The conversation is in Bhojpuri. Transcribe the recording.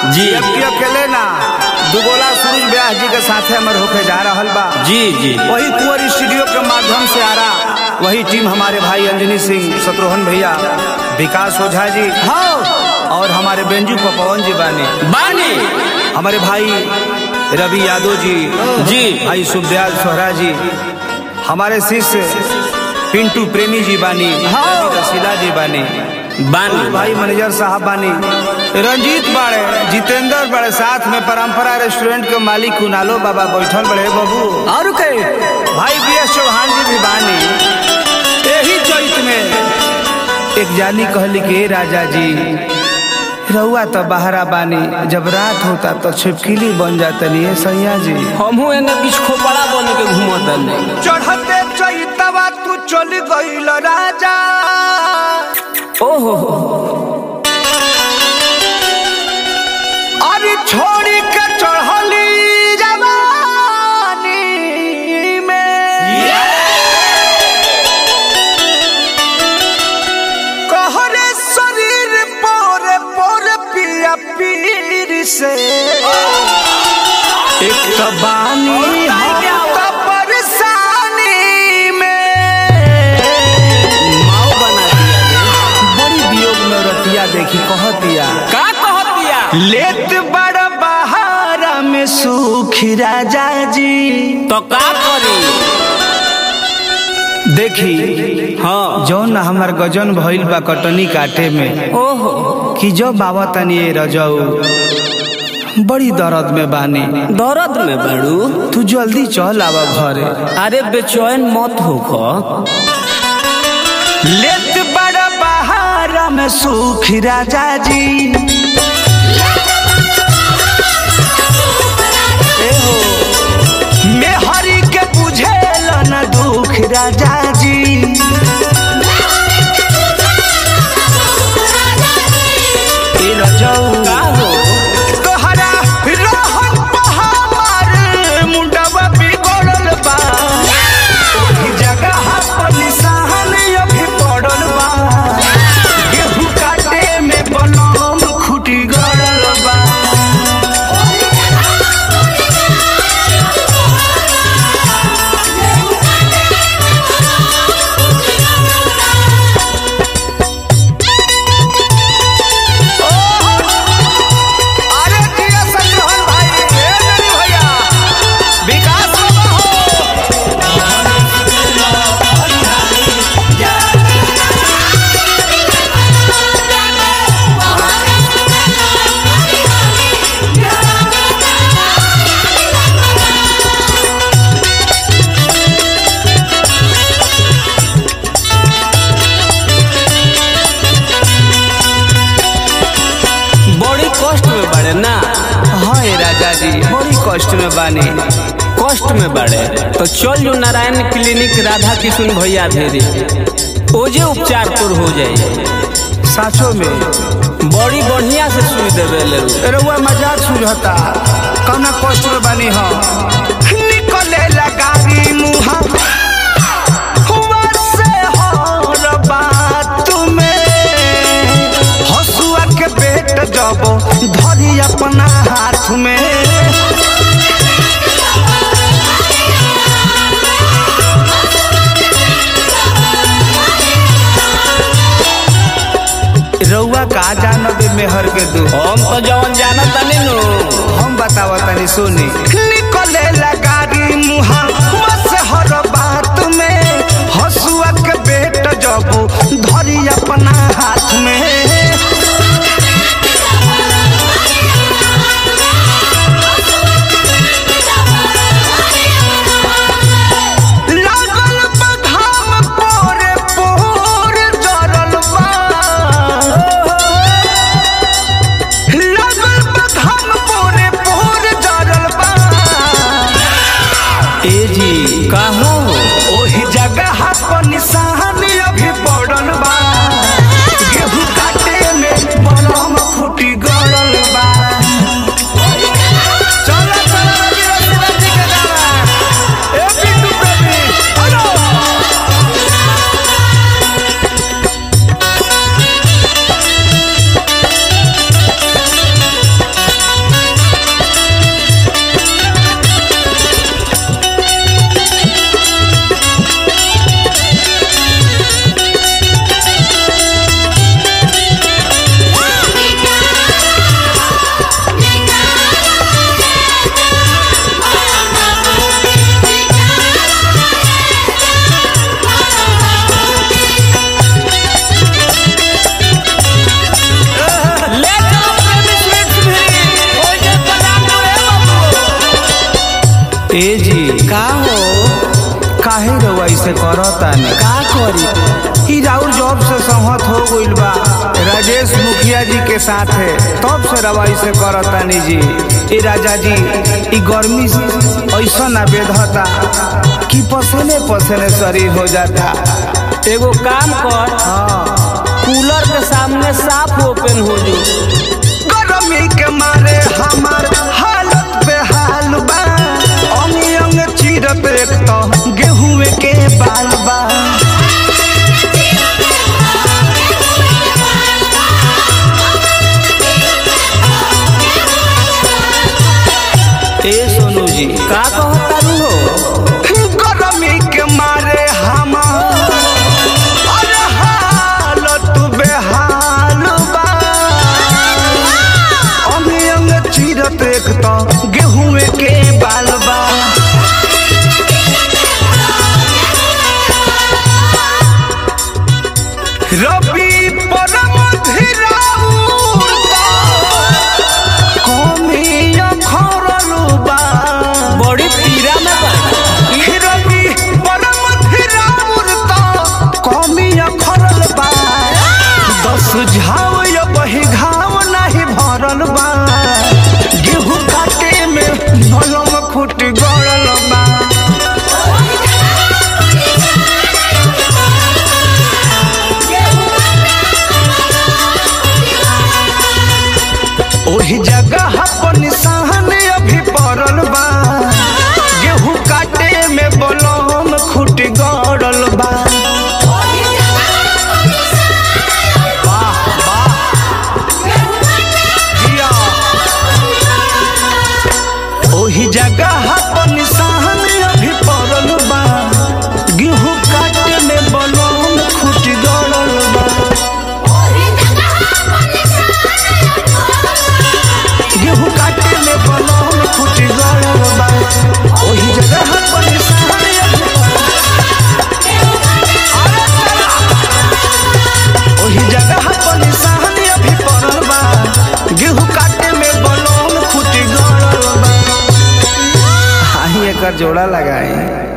जी। जबकि अकेले ना दुगोला सूरज व्यास जी के साथे हमर होके जा रहल बा जी जी वही कुंवर स्टूडियो के माध्यम से आ रहा वही टीम हमारे भाई अंजनी सिंह शत्रुघ्न भैया विकास ओझा जी हाँ और हमारे बेंजू पवन जी बानी बानी हमारे भाई रवि यादव जी जी। भाई सुखदयाल सोहरा जी हमारे शिष्य पिंटू प्रेमी जी बानी रसीला जी बानी बानी भाई मैनेजर साहब बानी रंजीत बाड़े जितेंद्र बड़े साथ में परंपरा रेस्टोरेंट के मालिक कुनालो बाबा बैठल बड़े बाबू और के भाई बी एस चौहान जी भी बानी यही चैत में एक जानी कहली कि "ए राजा जी रहुआ तो बहरा बानी जब रात होता तो छिपकिली बन जातनी है सैया जी हमहू एने बीच खोपड़ा बन के घूमत नहीं चढ़ते चैतवा तू चल गईल राजा ओहो अरे छोड़ी के चढ़ली जवानी में कहरे शरीर पोर पोर पिया पीर से एक तो बानी हम तो परेशानी में माओ बना दिया रे। बड़ी वियोग में रतिया देखी कहतिया का कहत दिया लेत बड़ बहारा में सुखी राजा जी तो का करी देखी हाँ जौन हमार गजन भइल बा कटनी काटे में ओहो कि जो बाबा तनी ए रजऊ बड़ी दर्द में बानी दर्द में बड़ू तू जल्दी चल आवा घरे अरे बेचैन मत होखो लेत बड़ बहारा में सुखी राजा जी मेहरी के बुझेल न दुख राजा जी ए रजऊ का हो तोहरा रहन पहाड़ मुंडवा बिगड़ल बा ओही जगह पर निशान अभी पड़ल बा गेहूं काटे में बनम खुटी गड़ल बा अरे जिया संग्रहण भाई ए मेरी भैया विकास बाबा हो बड़ी कष्ट में बड़े ना हाँ ए राजा जी बड़ी कष्ट में बानी कष्ट में बड़े तो चल जो नारायण क्लिनिक राधा किशुन भैया भेरी ओजे उपचार तोर हो जाए साचो में बड़ी बढ़िया से सुई देवे ले रउआ मजाक सुझता कौना कष्ट में बानी हम निकले लगारी मुहा हुआ से हर बात में हसुआ के पेट जब धरी अपना हाथ में रउआ का जानबे मेहर के दुख हम तो जवन जानत तनी नु हम बतावा तनी सुनी निकले लगारी मुहा बस हर बात में हसुआ के बेट जब धरी अपना हाथ में लागल बधाम पोरे पोर जरल बा लगल बधाम पोरे पोर जरल बा ए जी कहा हो ओही जगह पर निशान अभी पड़ल बा गेहूं काटे ए जी का हो काहे रउआ ऐसे करतानी का करी ई राउर जॉब से सहमत हो गइल बा राजेश मुखिया जी के साथ है तब से रवा ऐसे करतानी जी ए राजा जी ई गर्मी ऐसा ना बेधता कि पसीने पसीने शरीर हो जाता एगो काम कर हाँ कूलर के सामने साफ ओपन हो जो गर्मी के मारे हमार हालत बेहाल बा अंग अंग चीरत एक तो गेहूं के बाल बा ए सोनू जी का कहता रू हो गर्मी के मारे हमार अरे हालत बेहाल बा अंग अंग चीरत एक तो गेहूं के बाल बा रबी परम धीराउर कमिया खरलू बा बड़ी पीरा में बा रबी परम धीराउर कमिया खरल बा दस झाव या बही घाव नाही भरल बा गेहूं काटे में भलम खुट गड़ल बा ओही जगह पर निशान अभी पड़ल बा गेहूं काटे में बलम खुट गड़ल बा वाह वाह जिया ओही जगह पर निशान अभी पड़ल बा गेहूं काटे में बलम खुट गड़ल बा गेहूं काटे में बलम खुट गड़ल बा ओही जगह पर निशान अभी ओही जगह पर निशान अभी पड़ल बा गेहूं काटे में बलम खुट गड़ल बा हाही एकर जोड़ा लगाए